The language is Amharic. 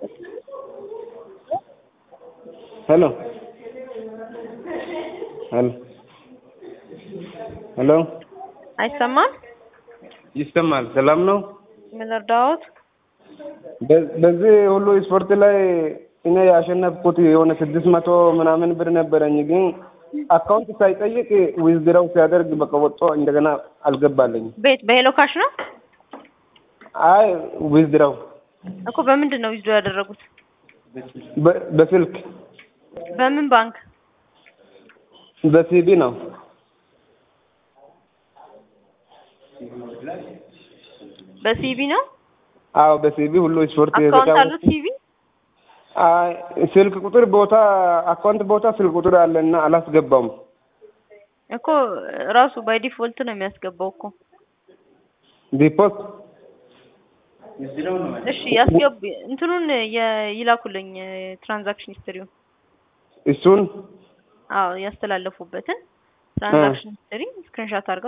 ሄሎ ሄሎ ሄሎ አይሰማም? ይሰማል። ሰላም ነው? ምን ልርዳዎት? በ- በዚህ ሁሉ ስፖርት ላይ እኔ ያሸነፍኩት የሆነ ስድስት መቶ ምናምን ብር ነበረኝ፣ ግን አካውንት ሳይጠይቅ ዊዝድራው ሲያደርግ በቃ ወጥቶ እንደገና አልገባለኝም። ቤት በሄሎ ካሽ ነው አይ ዊዝድራው እኮ። በምንድን ነው ዊዝዶ ያደረጉት? በ- በስልክ በምን ባንክ? በሲቢ ነው። በሲቢ ነው። አዎ በሲቢ ሁሉ ስፖርት አካውንት የተጫወት- አሉት ሲቢ? አይ ስልክ ቁጥር ቦታ አካውንት ቦታ ስልክ ቁጥር አለና አላስገባውም። እኮ ራሱ ባይ ዲፎልት ነው የሚያስገባው እኮ። ዲፖት እሺ ያስገቡ። እንትኑን የ- ይላኩልኝ ትራንዛክሽን ሂስትሪውን። እሱን አዎ ያስተላለፉበትን ትራንዛክሽን ሂስትሪ ስክሪንሻት አድርገው